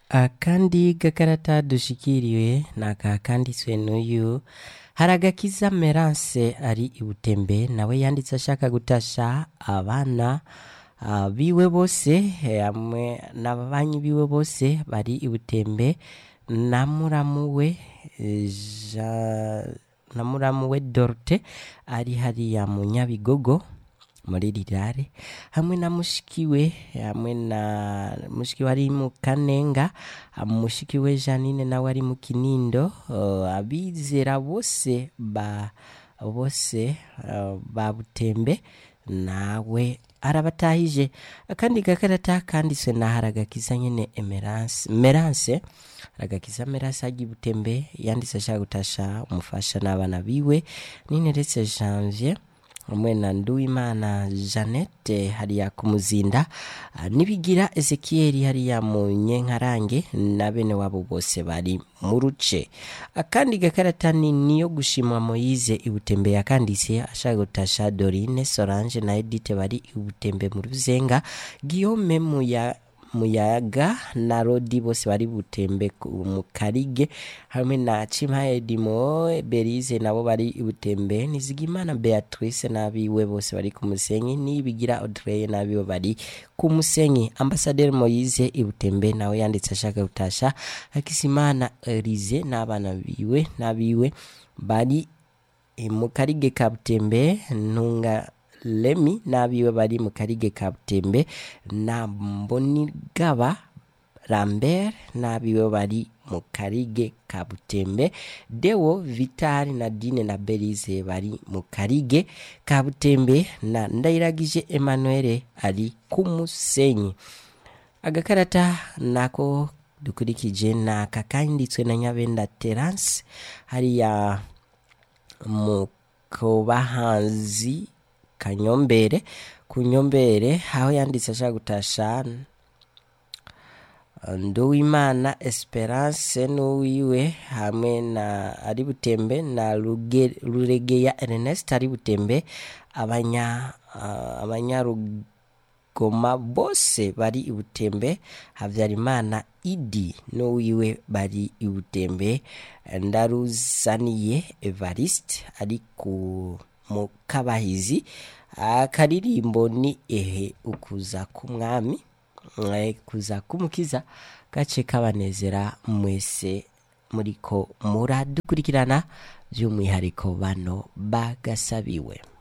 akandi gakarata dushikiriwe ni aka kanditswe n'uyu haragakiza merance ari ibutembe nawe yanditse ashaka gutasha abana ah, biwe bose eh, hamwe n'ababanyi biwe bose bari ibutembe na muramu we eh, Ja- na muramu we dorte ari hariya mu nyabigogo muri rirare hamwe na mushiki we hamwe na mushiki we ari mu kanenga mushiki we janine nawe ari mu kinindo uh, abizera bose ba bose uh, ba butembe nawe arabatahije akandi gakarata kanditswe na haragakiza nyene emerance merance haragakiza merance agiye butembe yanditse ashaka gutasha umufasha n'abana biwe nineretse janvier hamwe na nduwimana jeannette hariya ku muzinda ah, nibigira ezekiyeli hariya mu nyenkarange na bene wabo bose bari mu ruce akandi gakarata ni niyo gushimwa moyize ibutembe yakanditse ashaka gutasha dorine solange na edite bari ibutembe mu ruzenga guillaume muya muyaga na rodi bose bari butembe ku- mu karige hamwe na cima edimo berize nabo bari ibutembe nizigimana beatrice n'abiwe bose bari ku musenyi nibigira audrey n'abiwe bari ku musenyi ambasaderi moyize ibutembe nawe yanditse ashaka gutasha hakisimana elize n'abana biwe n'abiwe bari e, mu karige ka butembe ntunga lemi n'abiwe bari mu karige ka butembe na mbonigaba lambert n'abiwe bari mu karige ka butembe dewo vitali na dine na belize bari mu karige ka butembe na ndayiragije emmanuel ari ku musenyi agakarata nako dukurikije ni aka kanditswe na nyabenda terance hariya mu kubahanzi kanyombere ku nyombere aho yanditse ashaka gutasha nduwimana esperance n'uwiwe hamwe na ari butembe na Ruge- ruregeya ernest ari butembe abanya ah, abanyarugoma bose bari ibutembe habyarimana idi n'uwiwe bari ibutembe ndaruzaniye evariste ari ku mu kabahizi akaririmbo ni ehe ukuza k'umwami eh, kuza kumukiza gace kabanezera mwese muriko muradukurikirana by'umwihariko bano bagasabiwe